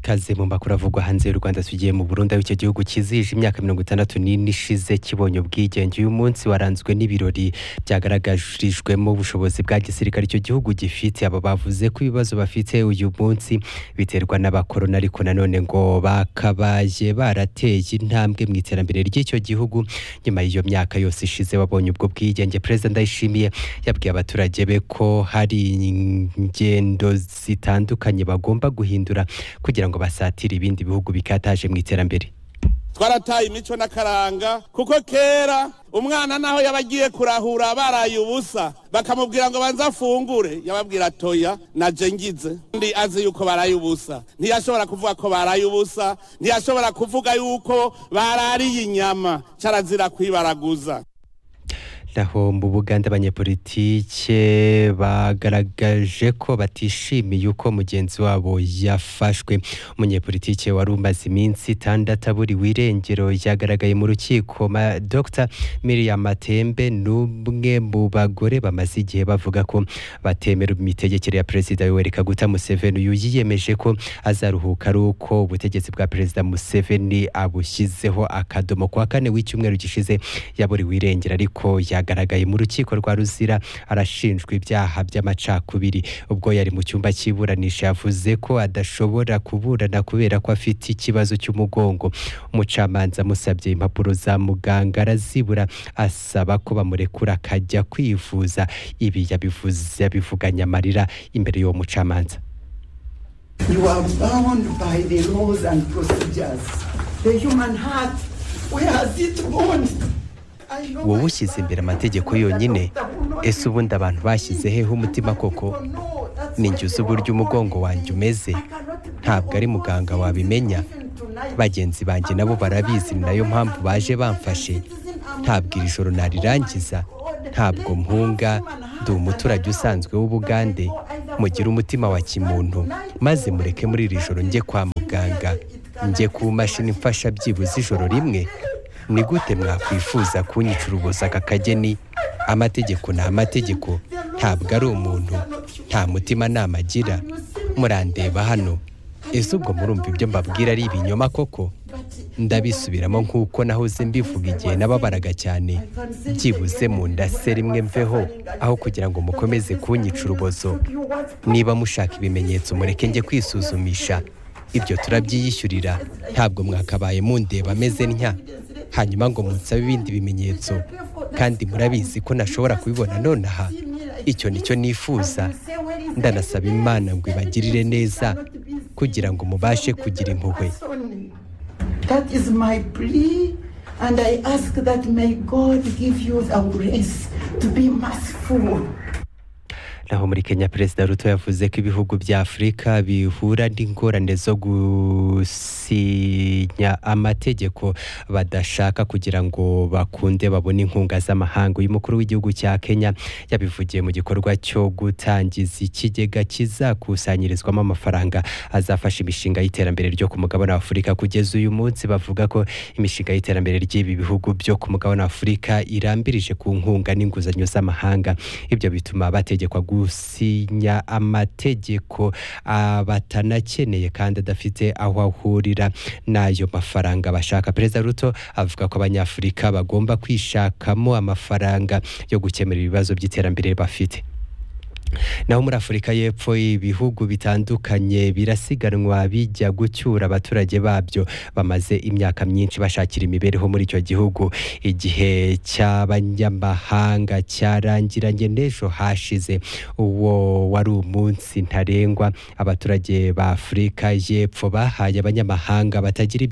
kazemba kuravugwa hanze y'u rwanda tugiye mu burundu aho icyo gihugu kizihije imyaka mirongo itandatu n'ine ishize kibonye ubwigenge uyu munsi waranzwe n'ibirori byagaragarijwemo ubushobozi bwa gisirikare icyo gihugu gifite aba bavuze ko ibibazo bafite uyu munsi biterwa n'abakorona ariko nanone ngo bakabaye barateye intambwe mu iterambere ry'icyo gihugu nyuma y'iyo myaka yose ishize wabonye ubwo bwigenge perezida ndayishimiye yabwiye abaturage be ko hari ingendo zitandukanye bagomba guhindura kugira ngo basatire ibindi bihugu bikataje mu iterambere twarataye imico n'akaranga kuko kera umwana naho yaba agiye kurahura baraye ubusa bakamubwira ngo banze afungure yababwira toya na jengize ndi azi yuko baraye ubusa ntiyashobora kuvuga ko baraye ubusa ntiyashobora kuvuga yuko barariye inyama carazira kwibaraguza naho mu buganda abanyepolitike bagaragaje ko batishimiye uko mugenzi wabo yafashwe umunyepolitike wari umaze iminsi itandatu aburiwe irengero yagaragaye mu rukiko ma- dr miriam matembe n'umwe mu bagore bamaze igihe bavuga ko batemera imitegekere ya perezida yoweri kaguta museveni uyu yiyemeje ko azaruhuka ari uko ubutegetsi bwa perezida museveni abushyizeho akadomo ku wa kane w'icyumweru gishize yaburiwe irengero ariko yagaragaye mu rukiko rwa ruzira arashinjwa ibyaha by'amacakubiri ubwo yari mu cyumba cy'iburanisha yavuze ko adashobora kuburana kubera ko afite ikibazo cy'umugongo umucamanza amusabye impapuro za muganga arazibura asaba ko bamurekura akajya kwivuza ibi yabivuze yabivuganye amarira imbere y'uwo mucamanza You are bound by the laws and procedures. The human heart, where has it gone? I know wowe my ushyize imbere father, amategeko the yonyine doctor will not ese give ubundi me abantu bashyize peace. hehe umutima But koko people know that's ni why njye they uzi uburyo were umugongo calling wanjye me. umeze I cannot be ntabwo ari on muganga board wabimenya even tonight. bagenzi banjye I'm nabo not barabizi running ni nayo away. mpamvu I'm baje a bamfashe citizen. I'm ntabwo not- iri joro Oh my narirangiza God. ntabwo Let mpunga us human heart ndi umuturage and allow usanzwe w'ubugande the people either mugire umutima wa for- kimuntu maze mureke muri iri joro njye kwa muganga njye ku mashini mfasha byibuze ijoro rimwe ni gute mwakwifuza kunyicira ubusa aka kageni amategeko ni amategeko ntabwo ari umuntu nta mutima nama agira murandeba hano ese ubwo murumva ibyo mbabwira ari ibinyoma koko ndabisubiramo nk'uko nahoze mbivuga igihe nababaraga cyane byibuze mu nda se rimwe mveho aho kugira ngo mukomeze kunyica urubozo niba mushaka ibimenyetso mureke njye kwisuzumisha ibyo turabyiyishyurira ntabwo mwakabaye mundeba ameze ntya hanyuma ngo munsabe ibindi bimenyetso kandi murabizi ko nashobora kubibona nonaha icyo nicyo nifuza ndanasaba imana ngo ibagirire neza kugira ngo mubashe kugira impuhwe That is my plea, and I ask that may God give you the grace to be merciful. naho muri kenya perezida ruto yavuze ko ibihugu bya afurika bihura n'ingorane zo gusinya amategeko badashaka kugira ngo bakunde babone inkunga z'amahanga uyu mukuru w'igihugu cya kenya yabivugiye mu gikorwa cyo gutangiza ikigega kizakusanyirizwamo amafaranga azafasha imishinga y'iterambere ryo ku mugabane wa afurika kugeza uyu munsi bavuga ko imishinga y'iterambere ry'ibi bihugu byo ku mugabane wa afurika irambirije ku nkunga n'inguzanyo z'amahanga ibyo bituma bategekwa gusinya amategeko ah, batanakeneye kandi adafite aho ahurira n'ayo mafaranga bashaka perezida ruto avuga ko abanyafurika bagomba kwishakamo amafaranga yo gukemura ibibazo by'iterambere bafite naho muri afurika y'epfo ibihugu bitandukanye birasiganwa bijya gucyura abaturage babyo bamaze imyaka myinshi bashakira imibereho muri icyo gihugu igihe cy'abanyamahanga cyarangiranye n'ejo hashize uwo wari umunsi ntarengwa abaturage ba afurika y'epfo bahaye abanyamahanga batagira ibya